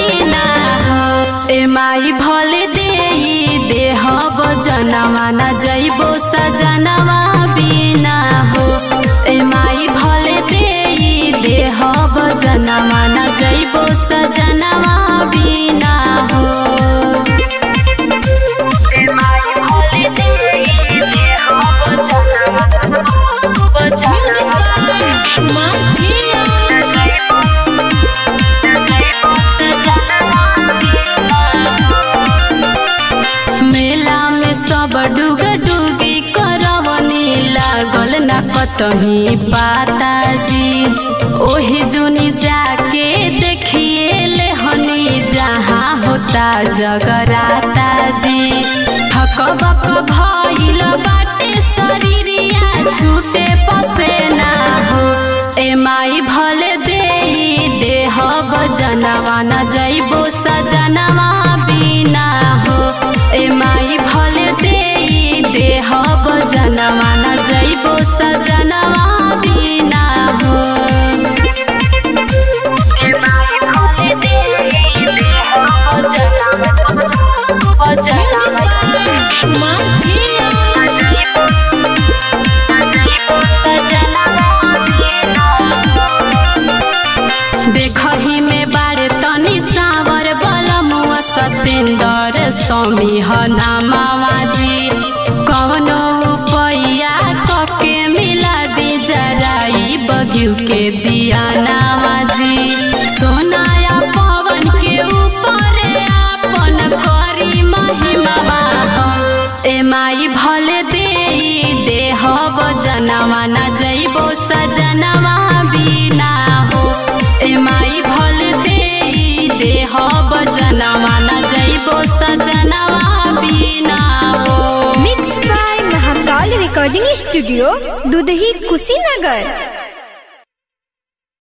बिना हो ए माई भले देई देहब जनवा न जइबो सजनवा बिना हो ए माई भले देई देहब जनवा न जइबो सजनवा बिना हो ए माई भले देई देहब जनवा मेला में सब डुग डुगी करवनी लागल न कतही पाता जी ओही जुनी जाके देखिए ले हनी जहाँ होता जगराता जी थकबक भइल बाटे शरीरिया छूटे पसेना हो ए माई भले देई देहब जनवा न जइबो सजनवा बिना हो ए माई भले देई देहब जनवा न जइबो सजनवा बिना हो ए माई भले देई देहब जनवा जनवा देखही में बारे तनी सावर बलमुआ सतेंद्र स्वामी ह नामावाजी कवनो उपैया कके मिला दी जराई बगिउ के दिया नामाजी सोनाया पवन के ऊपर आपन करी महिमा ए माई भले देई देहब जनवा न जइबो सजनवा बिना हो ए माई भले देई देहब जनवा न जइबो सजनवा बिना हो mix by Mahakal recording studio Dudhahi Kushinagar